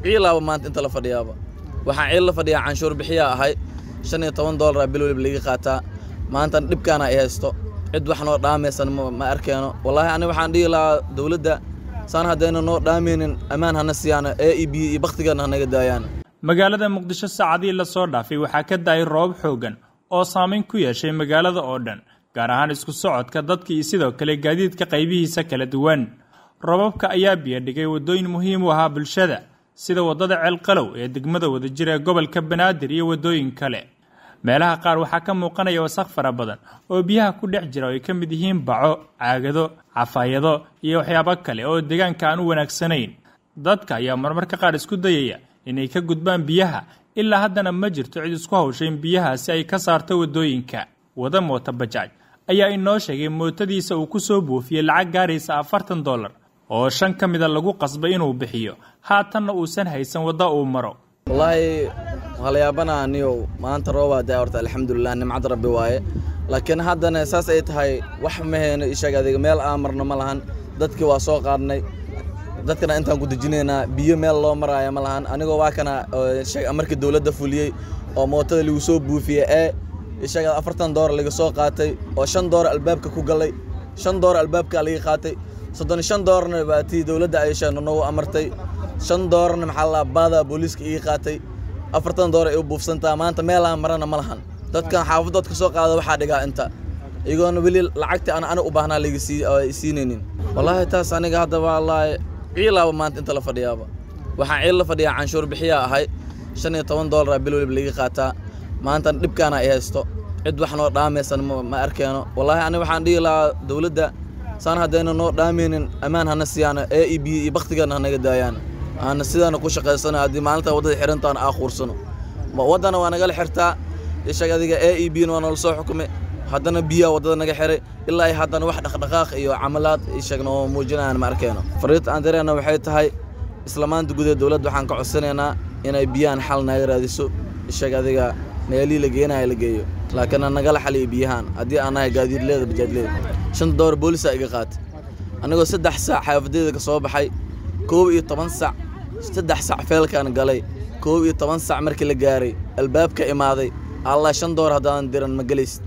ciilaaba maanta inta la fadhiyaaba waxaan ciil la fadhiyaa canshuur bixiyaa ahay shan iyo toban doolara bil waliba laga qaataa maanta dhibkaana ay haysto cid wax noo dhaamaysan ma arkeeno wallaahi aniga waxaan dhihi lahaa dowladda saan haddayna noo dhaamaynin ammaan hana siiyaan ee i biyo iyo bakhtigeena hanaga daayaan magaalada muqdisho saacadii la soo dhaafay waxaa ka da-ay roobab xooggan oo saamayn ku yeeshay magaalada oo dhan gaar ahaan isku socodka dadka iyo sidoo kale gaadiidka qaybihiisa kala duwan roobabka ayaa biyadhigay waddooyin muhiim u ahaa bulshada sida waddada ceelqalow ee degmada wadajir ee gobolka banaadir iyo waddooyin kale meelaha qaar waxaa ka muuqanaya wasaq fara badan oo biyaha ku dhex jira oo ay ka mid yihiin baco caagado cafaayado iyo waxyaabo kale oo deegaanka aan u wanaagsanayn dadka ayaa marmarka qaar isku dayaya inay ka gudbaan biyaha ilaa haddana ma jirto cid isku hawshay in biyahaasi ay ka saarto waddooyinka wada moota bajaaj ayaa inoo sheegay mootadiisa uu ku soo buufiyey lacag gaaraysa afartan dollar oo shan ka mida lagu qasbay inuu bixiyo haatanna uusan haysan wadda uu maro wallaahi waa la yaabanaa niyow maanta roobaa daa horta alxamdulilah nimcad rabbi waaye laakiin haddana saas ay tahay wax ma hayno isheeg adiga meel aan marno ma lahan dadkii waa soo qaadnay dadkana intaan ku dejinaynaa biyo meel loo maraayo ma lahan anigoo waa kana markii dowladda fuliyey oo mootada lagu soo buufiyey ee ishaga afartan doolar laga soo qaatay oo shan doolar albaabka ku galay shan doolar albaabka laga qaatay soddon shan doolarna baa tii dowladda ay sheegno nagu amartay shan doolarna maxaa la baada booliiska iga qaatay afartan doolar ay u buufsantaa maanta meelaan marana ma lahan dadkan xaafadood ka soo qaada waxaa dhigaa inta iyagoona weli lacagtii aan ani u baahnaa laga siinaynin wallaahi taas aniga hadda wallaahi ciilaaba maanta inta la fadhiyaaba waxaan ciil la fadhiyaa canshuur bixiyaa ahay shan iyo toban doolara bil waliba laga qaataa maanta dhibkaana ay haysto cid wax noo dhaamaysan ma arkeeno wallaahi aniga waxaan dhihi lahaa dowladda saan haddayna noo dhaamaynin ammaan hana siiyaan ee i biyo iyo bakhtigeena hanaga daayaan aana sidaana ku shaqaysano haddii maalinta waddada xirantaana aa quursano waddana waa nagala xirtaa ishag adiga ee i biyona waa noola soo xukumay haddana biyaa waddada naga xiray ilaa ay haddana wax dhaqdhaqaaq iyo camalaad ishagna oo muujinayaan ma arkeyno fariinta aan dareena waxay tahay isla maanta gudaha dowladda waxaan ka codsanaynaa inay biyahan xal naga raadiso ishag adiga meelihii la geenaya la geeyo laakiin aan nagala xaliyo biyahan haddii aan nahay gaadiidleeda bajaajleeda shanta doolar boolisaa iga qaatay anigoo saddex saac xaafadeeda ka soo baxay koob iyo toban sac saddex sac feelkaan galay koob iyo toban sac markii la gaaray albaabka imaaday allah shan doolar haddaadan diran ma gelaysid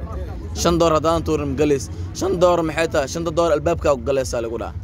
shan doolar haddaadan tuurin ma gelays shan doolar maxay tahay shanta doolar albaabkaa ku galaysaa lagu dhaha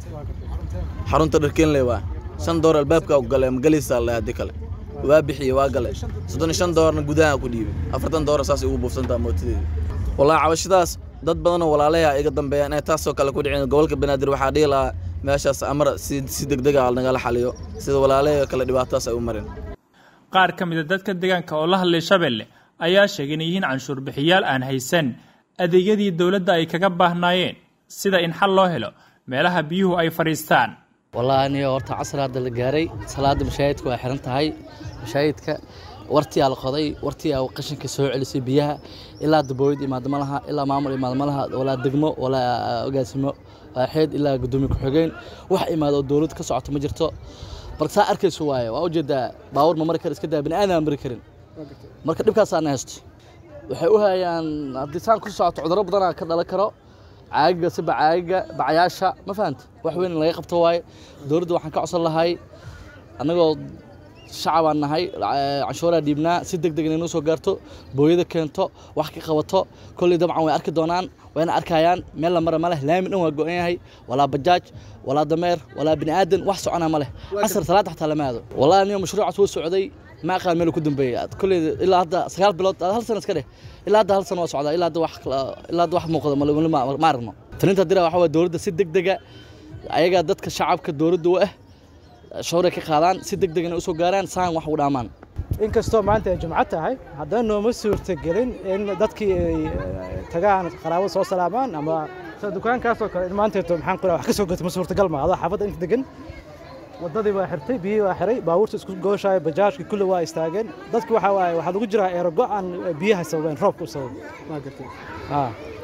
xarunta dharkeenley waa shan doolar albaabkaa ku galay ma gelaysaa le haddii kale waa bixiye waa galay soddon iyo shan doolarna gudaha ku dhiibay afartan doolar saas ugu buufsantaa mootadeeda wallahi cabashadaas dad badanoo walaalayaa iga dambeeya inay taasoo kale ku dhicin gobolka banaadir waxaa dhihi lahaa meeshaas amar si si degdega nagala xaliyo sida walaalahee kale dhibaatadaas ay u marin qaar ka mid a dadka deegaanka oo la hadlay shabeelle ayaa sheegay inay yihiin canshuur bixiyaal aan haysan adeegyadii dowladda ay kaga baahnaayeen sida in xal loo helo meelaha biyuhu ay fadhiistaan wallaahi aniga horta casar hadda la gaaray salaada mashaahidka waa xiran tahay mashaahidka wartiyaa la qoday wartiyaa qashinka soo celisay biyaha ilaa dabooyid imaado ma laha ilaa maamul imaado ma laha walaa degmo walaa ogaasimo waaxeed ilaa gudoomiye ku-xigeen wax imaado oo dowlad ka socoto ma jirto marka saa arkayso waaye waa ujeedaa baawur ma mari kara iska daa bini aadan mari karin marka dhibkaasaana haysto waxay u hayaan haddii saan ku socoto cudurro badanaa ka dhalan karo caagiga siba caagiga bacayaasha ma fahanta wax weyn in laga qabto waaye dowladda waxaan ka codsan lahay annagoo shacabaan nahay canshuuraa dhiibnaa si deg deg inay noo soo gaarto booyada keento wax ka qabato kolley dabcan way arki doonaan wayna arkayaan meel la mara ma leh laami dhan waa go-an yahay walaa bajaaj walaa dameer walaa bini aadan wax socona ma leh casar salaada xataa lama aado wallahi aniga mashruucaas wuu socday ma aqaan meel ku dambeeyay kolley ilaa hadda sagaal bilood hal sana iska dheh ilaa hadda hal sana waa socdaa ilaa hadda wax ilaa hadda wax muuqda ma aragno talinta dira waxa waa dowladda si deg dega ayagaa dadka shacabka dowladda u ah shawray ka qaadaan si deg deg inay usoo gaaraan saan wax ugu dhaamaan inkastoo maanta ay jumco tahay haddana nooma suurtagelin in dadkii ay tagaan qaraabo soo salaamaan ama dukaankaasoo kale in maanteeto maxaan qora wax ka soo gato ma suurtagal ma adoo xaafadda inta degan waddadii waa xirtay biyihii waa xiray baabuurta isku gooshaya bajaajki kulli waa istaageen dadki waxa waaye waxaa lagu jiraa eero go-an biyaha sababeen roobka u sababay ma gartay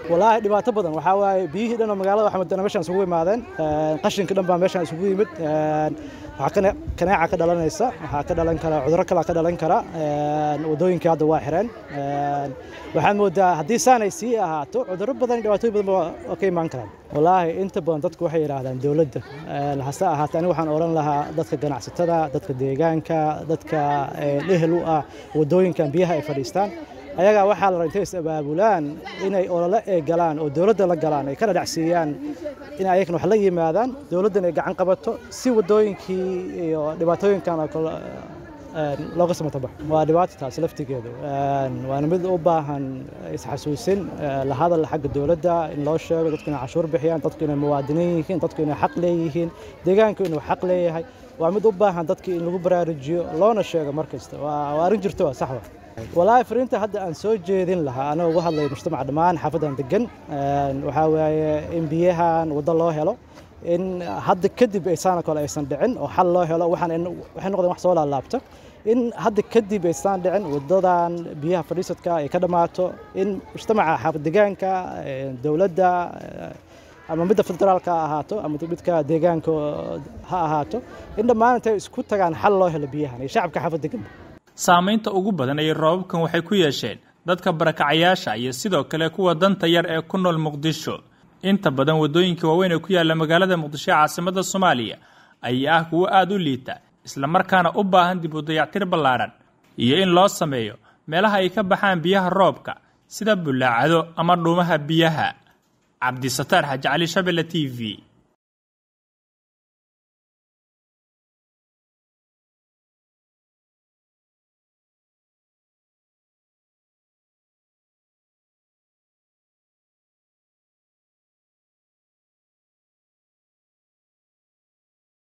walaahi dhibaato badan waxaa waaye biyihii dhan oo magaalada waxaa meeshaan isugu imaadeen qashinka dhan baa meeshaan isugu yimid waxaa kaneeca ka dhalanaysa waxaa ka dhalan kara cudurro kalaa ka dhalan kara wadooyinkii hadda waa xireen waxaad moodaa haddii saanay sii ahaato cudurro badan iyo dhibaatooyin badan waa ka imaan karaan walaahi inta badan dadku waxay yidhaahdaan dowladda hase ahaatee aniga waxaan odhan lahaa dadka ganacsatada dadka deegaanka dadka ehel u ah wadooyinkan biyaha ay fadhiistaan ayagaa waxaa la intay is abaabulaan inay olole ee galaan oo dowladda la galaan ay kana dhacsiiyaan in ayagana wax la yimaadaan dowladdan ay gacan qabato si wadooyinkii iyo dhibaatooyinkan oo kale looga samatabaxo waa dhibaato taasi laftigeedu waana mid u baahan isxasuusin la hadal xagga dowladda in loo sheego dadku inay cashuur bixiyaan dadku inay muwaadiniin yihiin dadku inay xaq leeyihiin deegaanku inuu xaq leeyahay waa mid u baahan dadkii in lagu baraarujiyo loona sheego mar kasta waa arrin jirto waa sax wa walaahi fariinta hadda aan soo jeedin lahaa anoo uga hadlaya mujtamaca dhammaan xaafadan degan waxaa waaye in biyahan waddo loo helo in hadda kadib aysaana kale aysan dhicin oo xal loo helo waxaan waxay noqdeen wax soo laalaabta in hadda kadib aysan dhicin wadadan biyaha fadhiisadka ay ka dhammaato in mujtamaca xaafad degaanka dowladda ama midda federaalka ha ahaato ama midka deegaanka ha ahaato in dhammaan intay isku tagaan xal loo helo biyahan iyo shacabka xaafad degan saamaynta ugu badan ee roobabkan waxay ku yeesheen dadka barakacayaasha iyo sidoo kale kuwa danta yar ee ku nool muqdisho inta badan waddooyinka waaweyn ee ku yaalla magaalada muqdisho ee caasimada soomaaliya ayaa ah kuwo aada u liita islamarkaana u baahan dib u dayactir ballaadhan iyo in loo sameeyo meelaha ay ka baxaan biyaha roobka sida bulaacado ama dhuumaha biyaha cabdisataar xaji cali shabelle t v